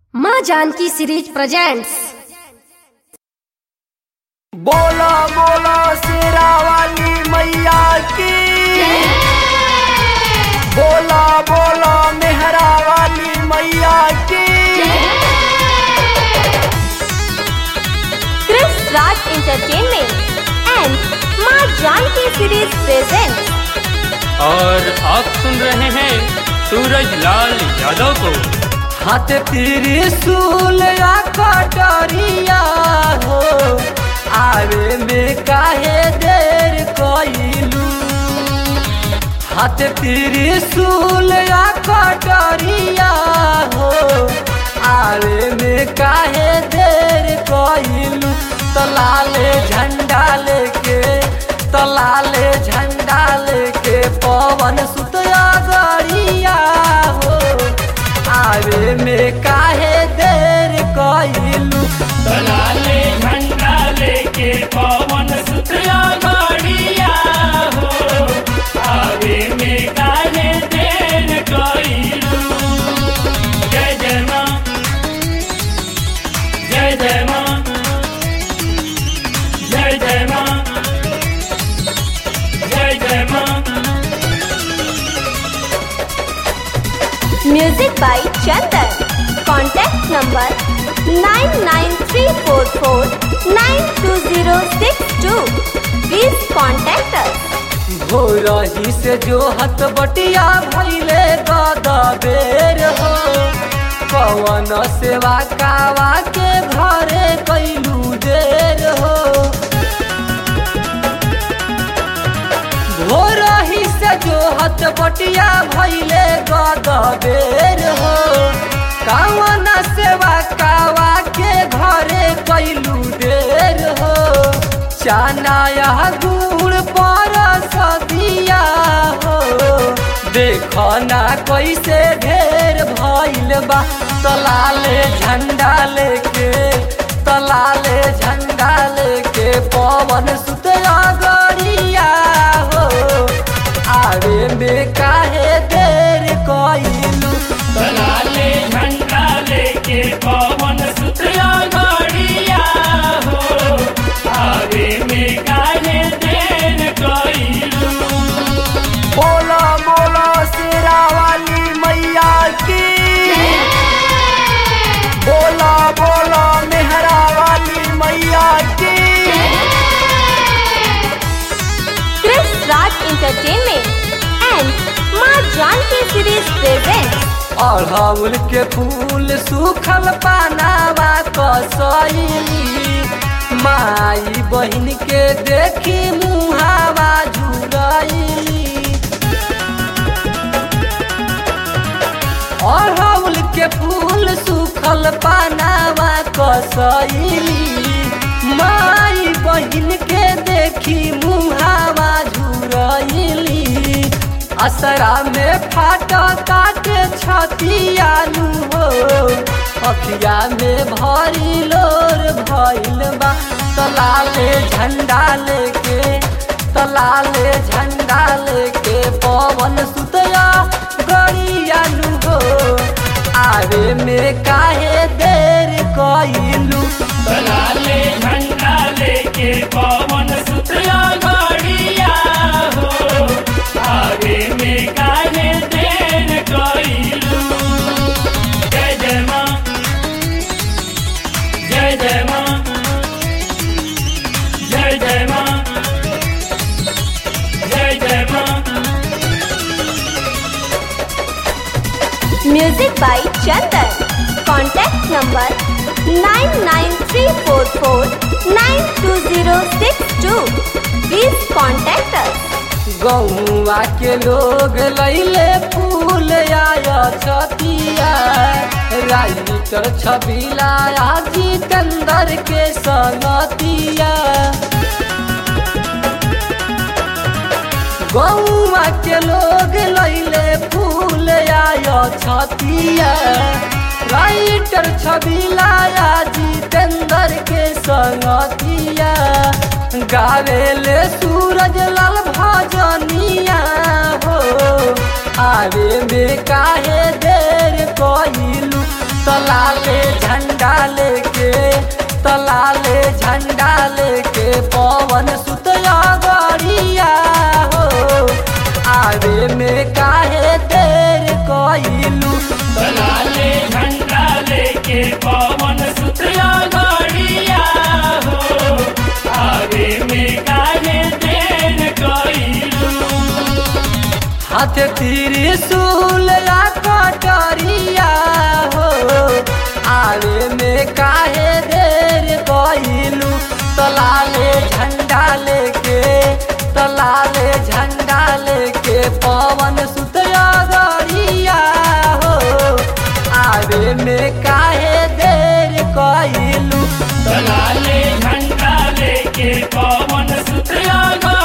माँ Janaki series presents बोला बोला शेरा वाली मैया की बोला बोला मेहरा वाली मैया की Chris Raj Entertainment and माँ जानकी सीरीज प्रेजेंट और आप सुन रहे हैं सूरज लाल यादव को हाथ त्रिशूल या कटरिया हो आवे में काहे देर कइलू हाथ त्रिशूल या कटरिया हो आवे में काहे देर कइलू तलाले झंडा लेके तलाले झंडा लेके पवन सुतया गरिया हो आवे में काहे देर कइलू दलाले झंडा लेके पवन सुतरा गाड़िया हो आवे में काहे देर कइलू जय जय माँ जय जय माँ जय जय माँ जय जय माँ music by Chandan contact number 9934492062 please contact us भोरही से जो हत बटिया भैले गदा बेर हो पवन सेवा कावा के घरे कैलू देर हो भोरही से जो हत बटिया भैले गदा बेर हो कावन सेवा कावा के घरे कैलू देर हो चाना यह गुड़ पर सदिया हो देखो ना कैसे ढेर भइल बा तलाले झंडा लेके तलाले झंडा लेके पवन सुतया गरिया हो आवे में काहे देर कइलू दलाले झंडा लेके पवन सुतरा गाड़िया हो आगे में काहे देर कइलू बोला बोला शेरा वाली मैया की बोला बोला मेहरा वाली मैया की क्रिस राज एंटरटेनमेंट एंड माँ जानकी सीरीज प्रेजेंट अड़हुल के फूल सूखल पानावा कसैली माई बहन के देखी मुहावा झुरैली अड़हुल के फूल सूखल पानावा कसैली माई बहन के देखी मुहावा झुरैली असरा में फाटा काटे छतियालू हो अखिया में भरी लोर भइल बा तलाले झंडा लेके तलाले झंडा लेके पवन सुतया गरियालू हो आवे में काहे देर कइलू दलाले झंडा लेके पवन सुतरा गाड़िया हो आगे में काहे देर कइलू जय जय माँ जय जय माँ जय जय माँ जय जय माँ music by Chandan contact number 9934492062 please contact us गौवा के लोग लैले फूल आया छतिया राइटर छबिला जितेंद्र के संगतिया गौवा के लोग लैले फूल आया छतिया राइटर छबिला जितेंद्र के संगतिया गावेले सूरज लाल भजनिया हो आवे में काहे देर कइलू तलाले झंडा लेके तलाले झंडा लेके पवन सुतया गरिया हो आवे में काहे देर कइलू लाले झंडा लेके पवन सुतला गाड़िया हो आगे में काहे देर कइलू हाथ त्रिशूल या कटरिया हो आवे में काहे देर कइलू तलाले झंडा लेके तलाले झंडा लेके पवन सुतया गरिया हो आवे में काहे देर कइलू लाले झंडा लेके पवन सुतला